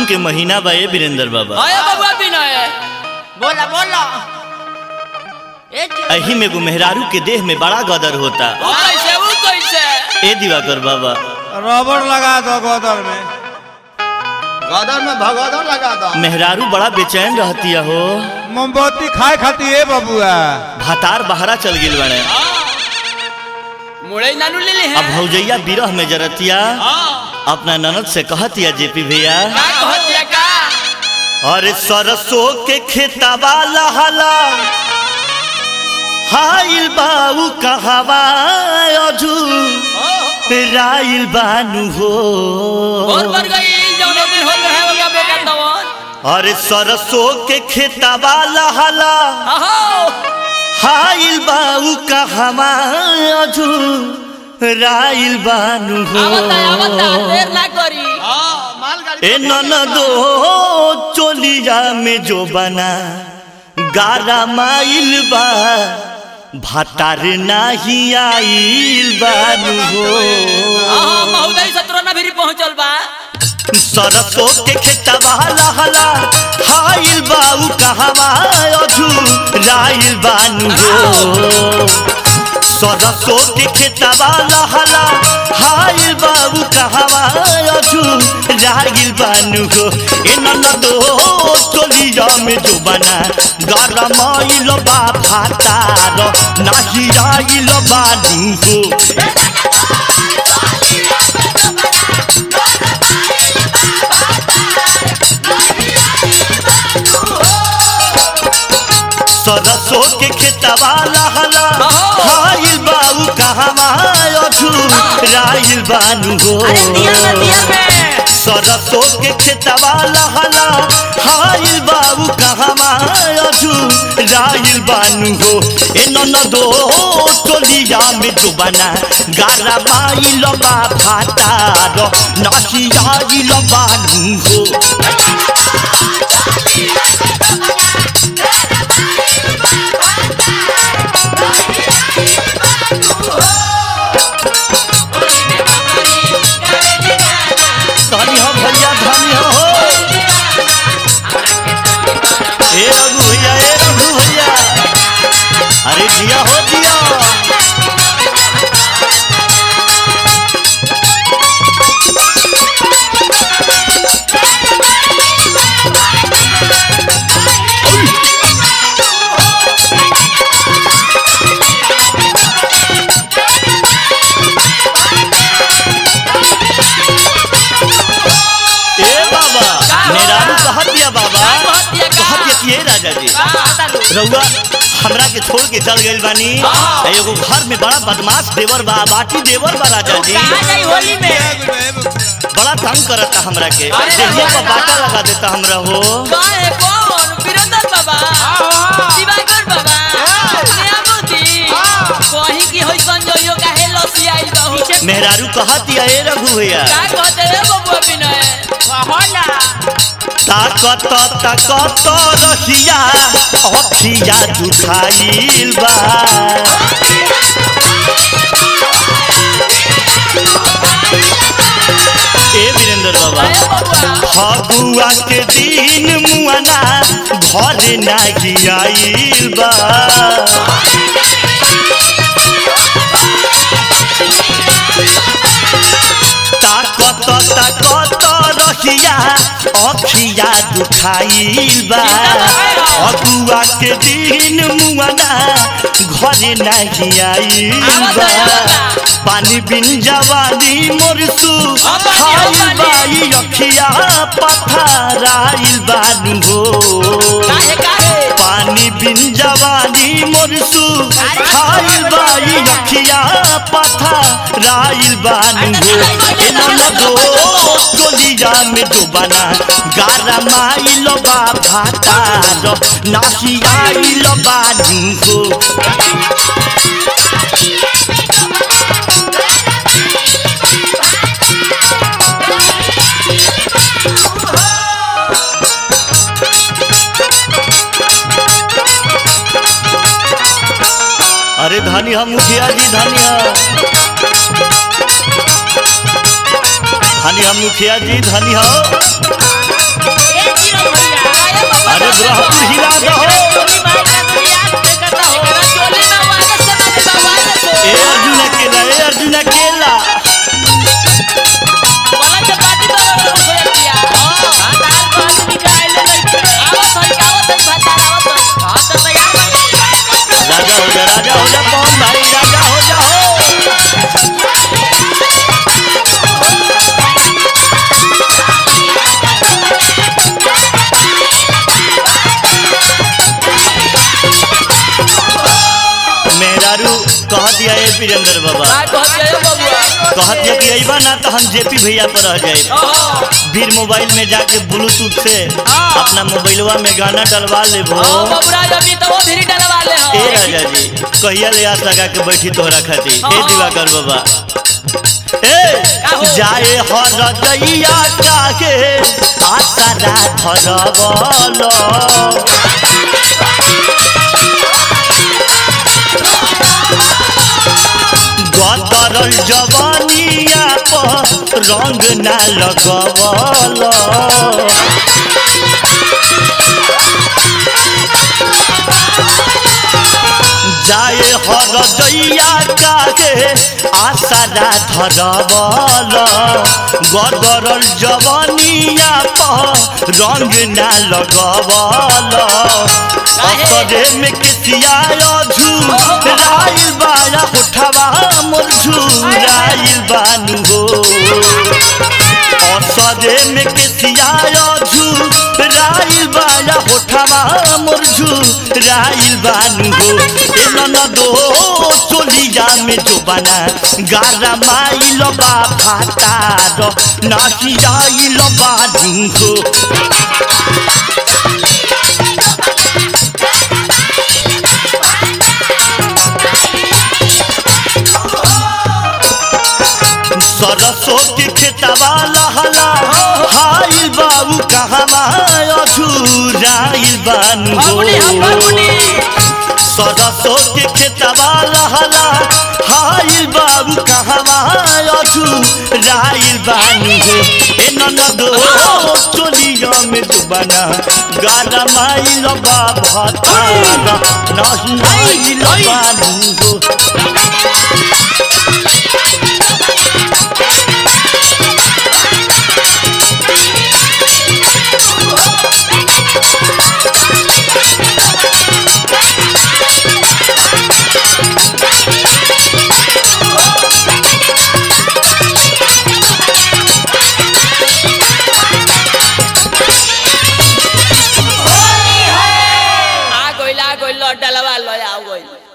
के महीना बा ए वीरेंद्र बाबा आया बबुआ विनय बोला बोला ए जी, अही में एगो मेहरारू के देह में बड़ा गदर होता वो कैसे वो कैसे ए दिवाकर बाबा रबड़ लगा दो गोदर में गदर में भगदड़ लगा दो मेहरारू बड़ा बेचैन रहती हो मोमबत्ती खाए खाती है बबुआ भातार बहरा चल गिल बने मुड़े नानू ले ले अब हैं भौजैया बिरह में जरतिया हाँ अपना ननद से कहतिया जेपी भैया का कहतिया का अरे सरसों के खेतवा लहला हाइल बाऊ कहवा अजू राइल बानू बहुत हो बढ़ गई जौन दिन होत रहे होगा बेका तवन अरे सरसों के खेतवा लहला आहो हाइल बाऊ कहवा अजू राइल बानू आवता आवता हो देर ना करी हाँ, मालगाड़ी ए ननदो चोलिया में जो बना गारा माइल बा भातार नाही आइल बानू हो आहा महोदय सत्रह ना भी पहुंचल बा सरसों के खेतवा लहला हाइल बाऊ कहवा अझू राइल बानू हो सरसों के खेतवा लहला हाइल बाबू कहवा अझू राइल बानू हो ए ननदो टोलिया में जो बना गरमाइल बा भातार नाही राइल बानू हो सरसों के खेतवा लहला हाइल बाबू कहवा अझू राइल बानू हो अरे दिया में दिया में सरसों के खेतवा लहला हाइल बाबू कहवा अझू राइल बानू हो ए ननदो टोलिया में जो बना गारा माइल बा भातार नासी आइल बानू हो धनी हो भैया धनी हो ए रघु भैया ए रघु भैया अरे दिया हो दिया ए बाबा मेरारू कहत दिया बाबा कहतिया का? कहत दिया कि ए राजा जी रउआ हमरा के छोड़ के चल गइल बानी हाँ। आ एगो घर में बड़ा बदमाश देवर बा बाटी देवर बा राजा जी कहाँ जाई होली में बड़ा तंग करता हमरा के अरे देहिया बाबा। पर बाटा लगा देता हमरा हो काहे कौन वीरेंद्र बाबा दिवाकर बाबा नियामती कहीं की होई संजोयो काहे लसी आइल बहू मेहरारू कहत दिया ए रघु भैया का कहते रे बबुआ विनय कहला ताकत ताकत रहिया अखिया दुखाइल बा ए वीरेंद्र बाबा अरे बबुआ फगुआ के दिन मुआना घर नाही आइल बा ताकत ताकत रहिया अखिया दुखाइल बा फगुआ के दिन मुआना घर नाही आइल बा पानी बिन जवानी मोरसू खाइल बाई अखिया पथराइल बानू हो काहे काहे पानी बिन जवानी मोरसू खाइल बाई अखिया पथराइल बानू हो ए ननदो टोलिया में डुबाना गारा माइल बा भातार नासी आइल बानू हो अरे धनी हम मुखिया जी धनी हम धनी हम मुखिया जी धनी हो अरे ब्रह्मपुर हिला दो एकरा चोली में वायरस से मारे बा वायरस हो ए अर्जुन अकेला ए अर्जुन अकेला पलंग के पार्टी तो लोग हो जातिया हां दाल पानी निकाल ले आवत है आवत है भातार आवत है हां तो तैयार बा राजा हो जा राजा हो जा कौन भाई राजा हो जा हो मेहरारू कह दिया ए वीरेंद्र बाबा का कहत जायो बबुआ कहत है कि अइबा ना तो हम जेपी भैया पर रह जाए फिर मोबाइल में जाके ब्लूटूथ से अपना मोबाइलवा में गाना डलवा लेबो हां बबुरा अभी तो वो धीरे डलवा ले ए हां राजा जी कहिया ले आस लगा के बैठी तोहरा खातिर ए हाँ। दिवाकर बाबा का ए हो? जाए हर दैया काहे आसरा धरवल गदरल जवानिया पर रंग ना लगवल जाए हर दैया काहे आसरा धरवल गदरल जवानिया पर रंग ना लगवल असरे में किसिया झू राइल बाया उठवा मोर झूराइल बानू हो असरे में किसिया झू राइल बाया उठवा मोर झूराइल बानू हो ए ननदो चोलिया में जो बना गारा माइल बा फाटार नाचियाइल बानू हो सरसों के खेतवा लहला हाइल बाबू कहवा अझुराइल बानू फगुनी हम फगुनी सरसों के खेतवा लहला हाइल बाबू कहवा अझुराइल बानू हो ए ननदो चोलिया में दुबना गारा माइल बा भतारा नहिल बानू हो आ गइल आ गइल डलवा लो आ गइल